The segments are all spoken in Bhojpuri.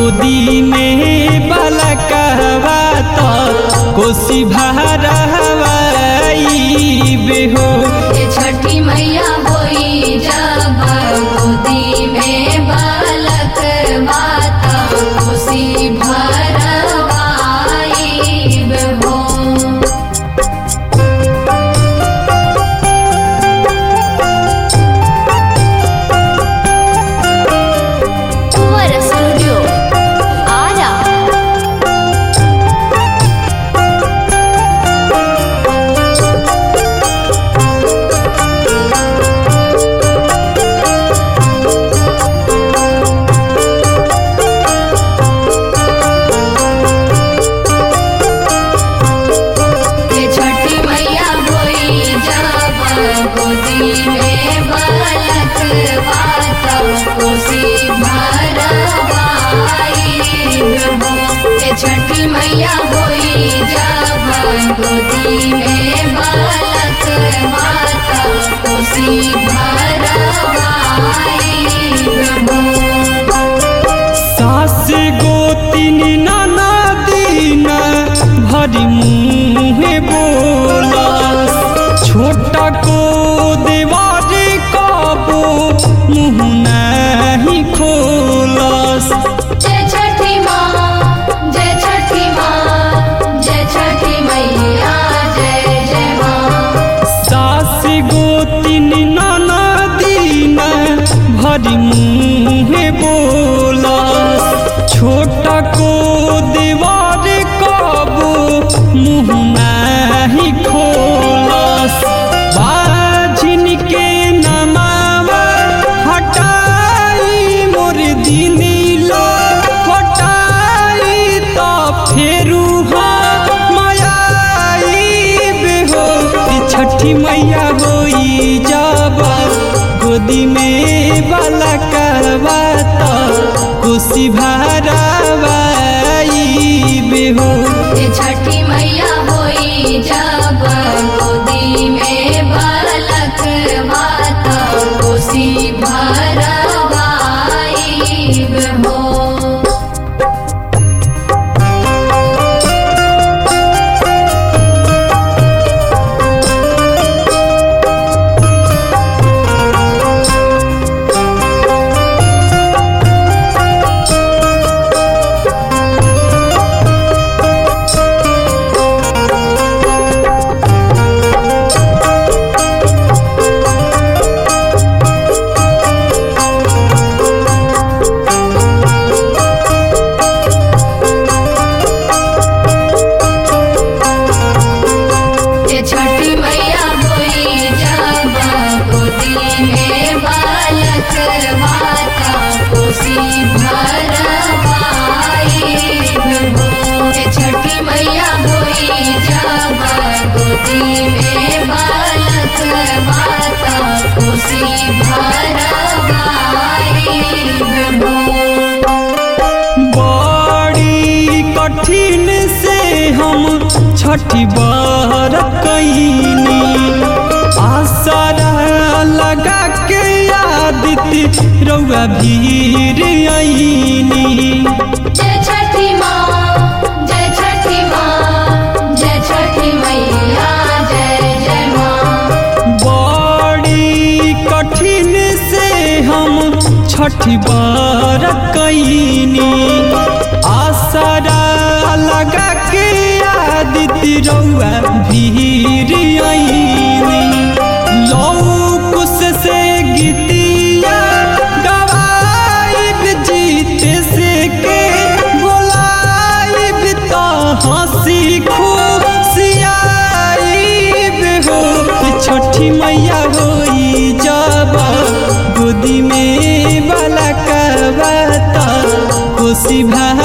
गोदी में बालकवा तो कोसी भारवाई बेहो ये छठी मैया होई जब गोदी में बालक माता खुशी भरवाई हो कुंवर स्टूडियो आरा ये छठी मैया होई जब गोदी में बालक माता खुशी भरवाई हो ये छठी मैया होई जब गोदी में बालक माता खुशी भरवाई हो सास गोतिन नाना दिन भरी मुँहे बोलस छोटा को देवारे कबो मुँह नहीं खोलस जय छठी माँ जय छठी माँ जय छठी मैया जय जय माँ सास गोतिन नाना दिन भरी मुँहे बोलस छोटा को देवार कबो मुँह नहीं खोलस बाझिन के नमावा हटाई मोर दिनीला हटाई तो फेरू मायाई बेहो ई छठी मैया होई जब गोदी में बाला करवा तो कोसी भरावाई बेहो ये छठी मैया होई जब गोदी में बालक माता कोसी भरवाई हो ये छठी मैया होई जब गोदी में बालक माता खुशी भरवाई हो ये छठी मैया होई जब गोदी में बालक माता खुशी भरवाई हो बड़ी कठिन से हम छठी बार कैनी आसरा लगा के आदित्य रउआ भीर आईनी जय छठी माँ जय छठी माँ जय छठी मैया जय जय माँ बड़ी कठिन से हम छठी बार कैनी आसरा लगा के आदित्य रउआ भीर आईनी लौकुश से गीतिया गवाइब जीत से के बोलाइब तो हंसी खुशियाइब हो छठी मैया होई जब गोदी में बाला कबता खुशी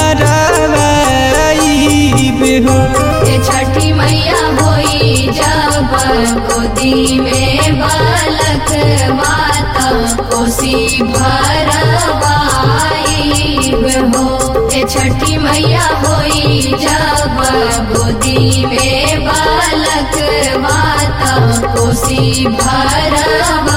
भरावाइब हो ये छठी मैया होई जब गोदी में बालक माता कोसी भरवाई हो ये छठी मैया होई जब गोदी में बालक माता कोसी भरवाई